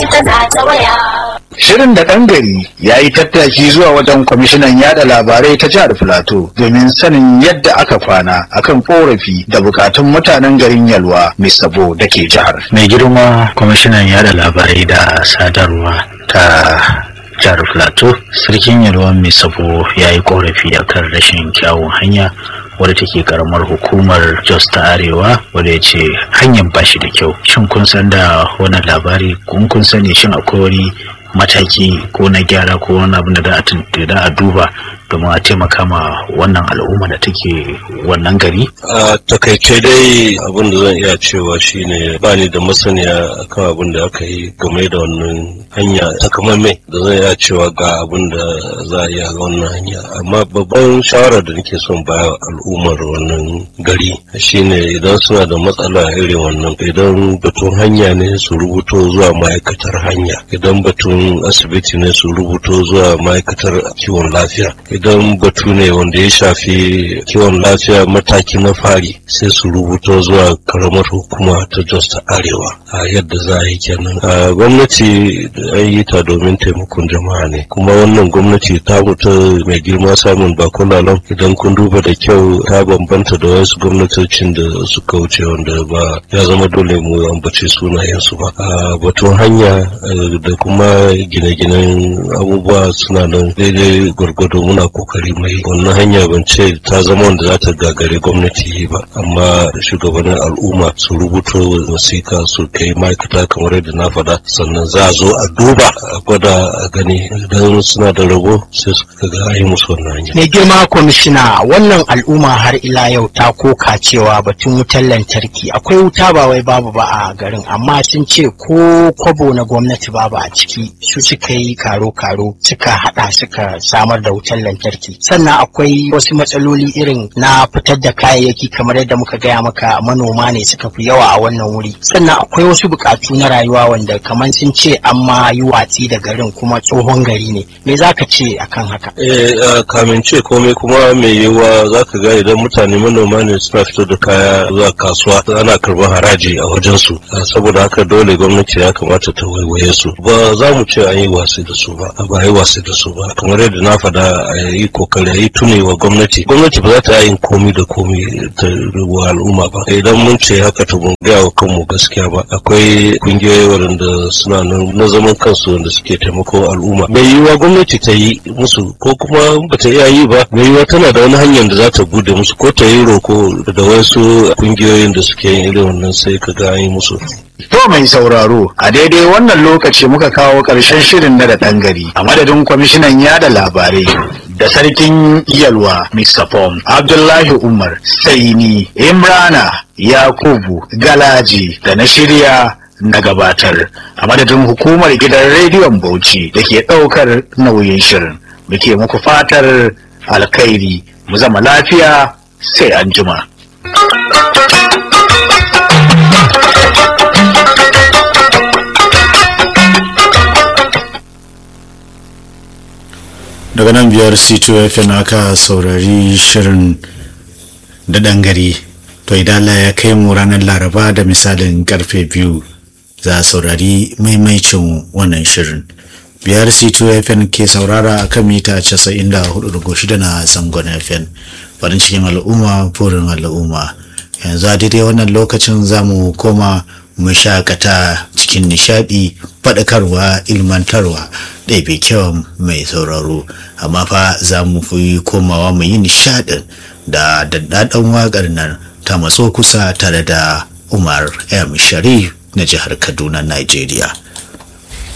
ta za ta waya. Shirin da ɗan gari ya yi tattaki zuwa wajen kwamishinan yada labarai ta jihar Filato domin sanin yadda aka kwana akan korafi da bukatun mutanen garin Yalwa mai sabo da ke jihar. mai girma kwamishinan yada labarai da sadarwa ta jihar plateau sarkin yalwa mai sabo ya yi korafi akan rashin kyawun hanya wadda take karamar hukumar jos ta arewa wadda ya ce hanyar ba shi da kyau shin kun san da wannan labari kun kun sani shin akwai wani mataki ko na gyara ko wani abin da za a tun- da za a duba domin a taimaka ma wannan al'umma da take wannan gari a takaice dai abin da zan iya cewa shine ba ni da masaniya akan abin da aka yi game da wannan hanya takamaimai da zan iya cewa ga abin da za a iya ga wannan hanya amma babban shawara da nake son ba al'ummar wannan gari shine idan suna da matsala irin wannan idan batun hanya ne su rubuto zuwa ma'aikatar hanya idan batun asibiti ne su rubuto zuwa ma'aikatar kiwon lafiya idan batu ne wanda ya shafi kiwon lafiya mataki na fari sai su rubuto zuwa karamar hukuma ta jos ta arewa a yadda za a yi kenan a gwamnati an yi ta domin taimakon jama'a ne kuma wannan gwamnati ta mutu mai girma samun bakon lalon idan kun duba da kyau ta bambanta da wasu gwamnatocin da suka wuce wanda ba ya zama dole mu ambace sunayensu ba a batun hanya eh, da kuma gine-ginen abubuwa suna nan daidai gwargwado muna kokari mai wannan hanya ban ce ta zama wanda za ta gagare gwamnati yi ba amma shugabannin al'umma su rubuto wasiƙa su kai ma'aikata kamar yadda na faɗa sannan za a zo a duba a gwada a gani idan suna da rabo sai su ga an yi musu wannan hanya mai girma kwamishina wannan al'umma har ila yau ta koka cewa batun wutar lantarki akwai wuta ba wai babu ba a garin amma sun ce ko kwabo na gwamnati babu a ciki su suka yi karo-karo suka hada suka samar da wutar lantarki sannan akwai wasu matsaloli irin na fitar da kayayyaki kamar yadda muka gaya maka manoma ne suka fi yawa a wannan wuri sannan akwai wasu bukatu na rayuwa wanda kamar sun ce an ma yi watsi da garin kuma tsohon gari ne me za ka ce akan haka Eh, a kamin ce komai kuma mai yiwuwa za ka ga idan mutane manoma ne suna fito da kaya zuwa kasuwa ana karɓar haraji a wajensu Ah, saboda haka dole gwamnati ya kamata ta waiwaye su ba za mu ce an yi wasi da su ba ba a yi wasi da su ba kamar yadda na faɗa a yi kokari a yi tuni wa gwamnati gwamnati ba za ta yin komi da komi ta wa al'umma ba idan mun ce haka to mun gaya wa kanmu gaskiya ba akwai kungiyoyi waɗanda suna nan na zaman kansu wanda suke taimako al'umma mai yiwuwa gwamnati ta yi musu ko kuma ba ta iya yi ba mai yiwuwa tana da wani hanyar da za ta bude musu ko ta yi roko da wasu kungiyoyin da suke yin irin wannan sai ka ga an yi musu To mai sauraro a daidai wannan lokaci muka kawo ƙarshen shirin na da ɗan gari a madadin kwamishinan yada labarai da sarkin yalwa Mr. Pom Abdullahi Umar sai ni Imrana Yakubu Galaji da na shirya na gabatar a madadin hukumar gidan rediyon Bauchi da ke ɗaukar nauyin shirin muke muku fatar alkhairi mu zama lafiya sai an jima. daga nan biyar c2 fm aka saurari shirin da gari to idan Allah ya kai mu ranar laraba da misalin karfe biyu za a saurari maimaicin wannan shirin biyar c2 fm ke saurara a kan mita 94.6 na zangon fm farin cikin al'umma burin al'umma yanzu a daidai wannan lokacin za mu koma mu shakata cikin nishadi faɗakarwa ilmantarwa ɗaibe kyau mai sauraro amma fa za mu fi komawa mu yi nishadin da daddaɗan waƙar nan ta matso kusa tare da umar m sharif na jihar kaduna nigeria